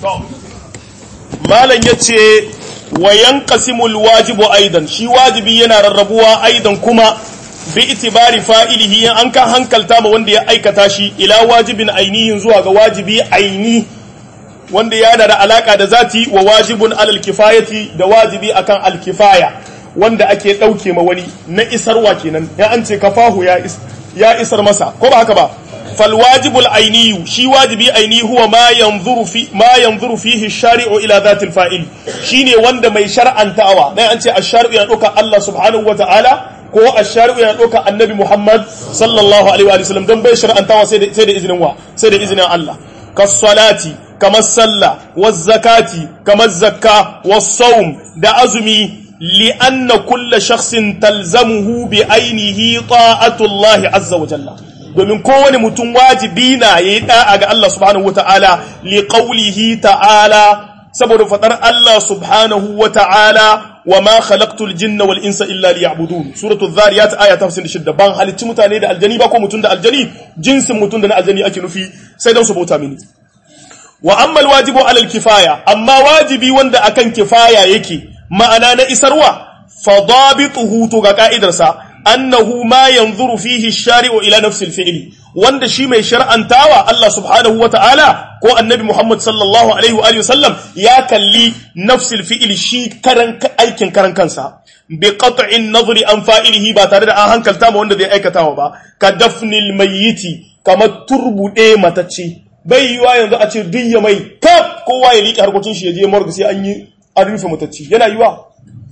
malam yace wa yanqasimul wajibu aidan shi wajibi yana rarrabuwa aidan kuma bi itibari fa'ilihi an kan hankalta ma wanda ya aikata shi ila wajibin ainihin zuwa ga wajibi aini wanda yana da alaka da zati wa wajibun alal kifayati da wajibi akan alkifaya wanda ake dauke ma wani na isarwa kenan ya an ce kafahu ya is, ya isar masa ko ba haka ba fal wajibul ainiyu shi wajibi aini huwa ma yanzuru fi ma yanzuru fihi shari'u ila zatil fa'il shine wanda mai shar'antawa dan an ce ash-shari'u yana doka Allah subhanahu wa ta'ala ko ash-shari'u yana doka annabi Muhammad sallallahu alaihi wa sallam dan bai shar'antawa sai da sai da izinin wa sai da izinin Allah kas salati kamar sallah was zakati kamar zakka was sawm da azumi لأن كل شخص تلزمه بعينه طاعة الله عز وجل domin kowane mutum wajibi na ya yi da'a ga Allah subhanahu wata'ala li qawlihi ta'ala saboda fadar Allah subhanahu wata'ala wa ma khalaqtul jinna wal insa illa liya'budun suratul dhariyat aya ta 56 ban halicci mutane da aljani ba ko mutum da aljani jinsin mutum da na aljani ake nufi sai dan su bauta mini wa amma alwajibu alal kifaya amma wajibi wanda akan kifaya yake ma'ana na isarwa fadabituhu to ga ka'idarsa annahu ma yanzuru fihi shari'u ila nafsil fi'li wanda shi mai shar'antawa Allah subhanahu wa ta'ala ko annabi Muhammad sallallahu alaihi wa alihi sallam ya kalli nafsil fi'li shi karan aikin karan kansa bi qat'in nazri an fa'ilihi ba tare da an hankalta ma wanda zai aikatawa ba ka dafnil mayyiti kamar turbude matacce bai yiwa yanzu a ce duk ya mai kaf kowa ya liƙe harkokin shi ya je morgue sai an yi an rufe matacci yana yiwa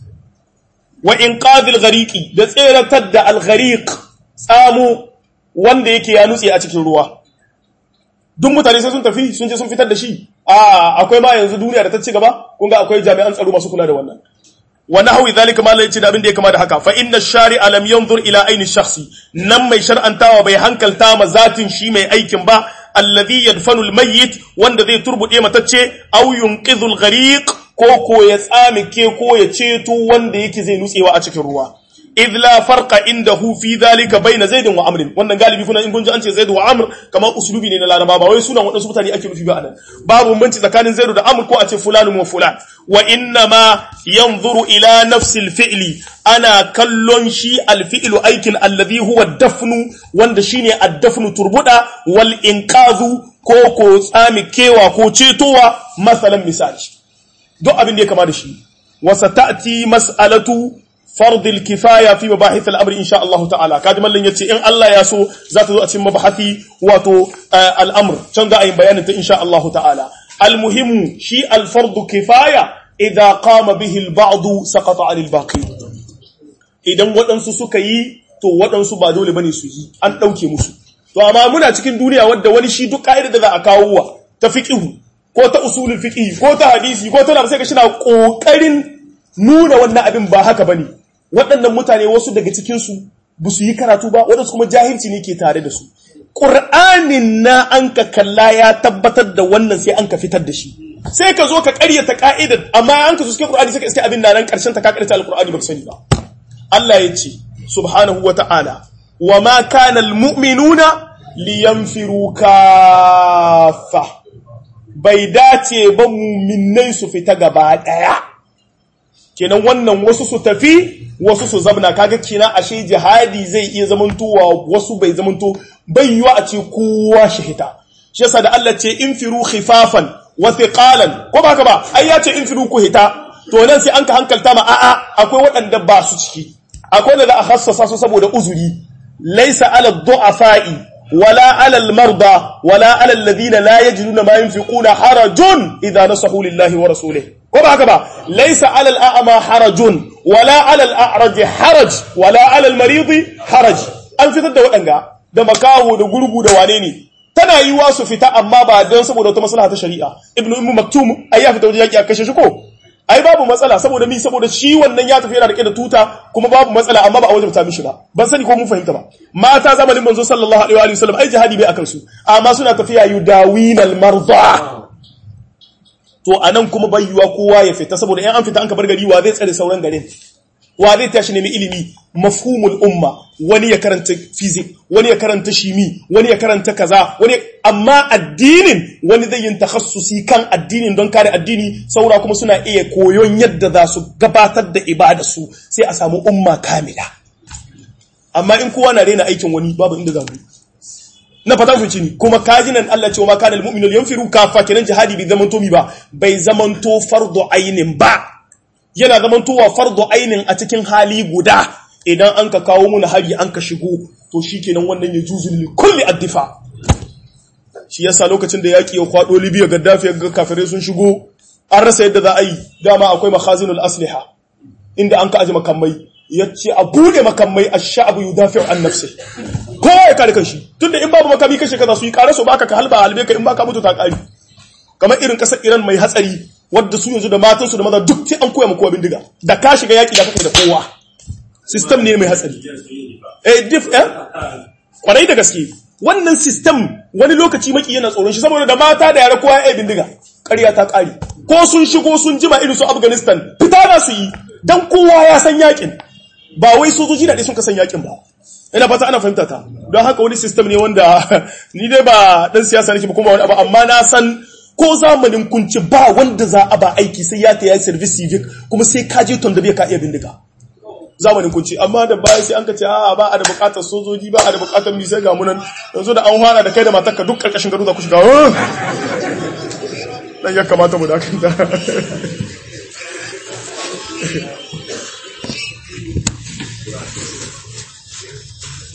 wa inqadhil ghariqi da tseratar da al-ghariq tsamo wanda yake ya nutse a cikin ruwa duk mutane sai sun tafi sun je sun fitar da shi a akwai ma yanzu duniya da ta ci gaba kun ga akwai jami'an tsaro masu kula da wannan wa nahwi zalika ma yace da abin da ya kama da haka fa inna shari'a lam yanzur ila aini shakhsi nan mai shar'antawa bai hankalta ma zatin shi mai aikin ba alladhi yadfanu al-mayyit wanda zai turbude matacce aw yunqidhu al-ghariq ko ko ya tsamike ko ya ceto wanda yake zai nutsewa a cikin ruwa idh la farqa indahu fi dhalika bayna zaid wa amr wannan galibi kuna in kun ji an ce zaid wa amr kamar uslubi ne na laraba ba wai sunan wadansu mutane ake nufi ba anan babu banci tsakanin zaid da amr ko a ce fulanun wa fulan wa inna ma yanzuru ila nafsi al-fi'li ana kallon shi al-fi'lu aikin alladhi huwa dafnu wanda shine ad-dafnu turbuda wal inqazu ko ko tsamikewa ko cetowa masalan misali duk abin da ya kama da shi wasa ta'ti mas'alatu fardil kifaya fi mabahith al-amr insha Allah ta'ala kaji mallan yace in Allah ya so za ta zo a cikin mabahathi wato al-amr can ga ayin bayanin ta insha Allah ta'ala al-muhimmu shi al-fardu kifaya idza qama bihi al-ba'd saqata 'ala al-baqi idan waɗansu suka yi to waɗansu ba dole bane su yi an ɗauke musu to amma muna cikin duniya wadda wani shi duk ka'idar da za a kawo wa ta fiqhu ko ta usulul fiqh ko ta hadisi ko ta sai ka shi na kokarin nuna wannan abin ba haka bane waɗannan mutane wasu daga cikin su ba su yi karatu ba waɗansu kuma jahilci ne ke tare da su Qur'anin na an ka kalla ya tabbatar da wannan sai an ka fitar da shi sai ka zo ka ƙaryata ka'idar amma an ka so cikin Qur'ani sai ka iske abin nan karshen ta ka ƙaryata al-Qur'ani ba ka sani ba Allah ya ce subhanahu wa ta'ala wa ma kana al-mu'minuna liyanfiru kaffa bai dace ba muminai su fita gaba ɗaya kenan wannan wasu su tafi wasu su zabna kaga kina ashe jihadi zai iya zamantowa wasu bai zamanto bai yiwa a ce kowa shi hita shi yasa da Allah ce infiru khifafan wa thiqalan ko ba haka ba ai ya ce infiru ku hita to nan sai an ka hankalta ma a'a akwai waɗanda ba su ciki akwai da za a hassasa su saboda uzuri laysa ala du'afa'i ولا على المرضى ولا على الذين لا يجدون ما ينفقون حرج إذا نصحوا لله ورسوله كما هكذا ليس على الأعمى حرج ولا على الأعرج حرج ولا على المريض حرج an fitar da waɗanga da makaho da gurgu da wane ne tana yi wa su fita amma ba don saboda wata maslaha ta shari'a ibnu ummu maktum ai ya fita wajen yaki a kashe shi ko ai babu matsala saboda mi saboda shi wannan ya tafi yana rike da tuta kuma babu matsala amma ba a wajabta mishi ba ban sani ko mun fahimta ba mata zamanin manzo sallallahu alaihi wa sallam ai jihadi bai akan su amma suna tafiya yudawinal marda to anan kuma bai yiwa kowa ya fita saboda in an fita an ka bar gari wa zai tsare sauran garin wa zai tashi nemi ilimi mafhumul umma wani ya karanta fizik wani ya karanta shimi wani ya karanta kaza wani amma addinin wani zai yin takhassusi kan addinin don kare addini saura kuma suna iya koyon yadda za su gabatar da ibada su sai a samu umma kamila amma in kowa na rena aikin wani babu inda za mu na fata ku ni kuma kajinan Allah ce wa ma kana almu'minu yanfiru kafa kenan jihadi bai zamanto mi ba bai zamanto fardu ainin ba yana zamantowa fardu ainin a cikin hali guda idan an ka kawo muna hari an ka shigo to shikenan wannan ya juzu li kulli addifa shi yasa lokacin da yaki ya kwado Libya Gaddafi ga kafirai sun shigo an rasa yadda za a yi dama akwai makhazinul asliha inda an ka aje makamai yace a bude makamai ash-sha'bu yudafi'u an nafsi kowa ya kare kanshi tunda in babu makami kashe kaza su yi kare su baka ka halba halbe ka in baka mutu ta kare kamar irin kasar Iran mai hatsari wadda su yanzu da matansu da maza duk sai an koya ma kowa bindiga da ka shiga yaki da kake da kowa system ne mai hatsari eh dif eh kwarai da gaske wannan system wani lokaci maki yana tsoron shi saboda da mata da yara kowa ya bindiga ƙarya ta ƙari ko sun shigo sun jima irin su Afghanistan fita na su yi dan kowa ya san yakin ba wai sojoji da sun ka san yakin ba ina fata ana fahimta ta don haka wani system ne wanda ni dai ba dan siyasa nake ba kuma wani abu amma na san ko zamanin kunci ba wanda za a ba aiki sai ya ta yi service civic kuma sai ka je ton da bai ka iya bindiga zamanin kunci amma da baya sai an ka ce a ba a da bukatar sojoji ba a da bukatar mi sai ga munan yanzu da an fara da kai da matarka duk karkashin gado za ku shiga dan ya kamata mu dakanta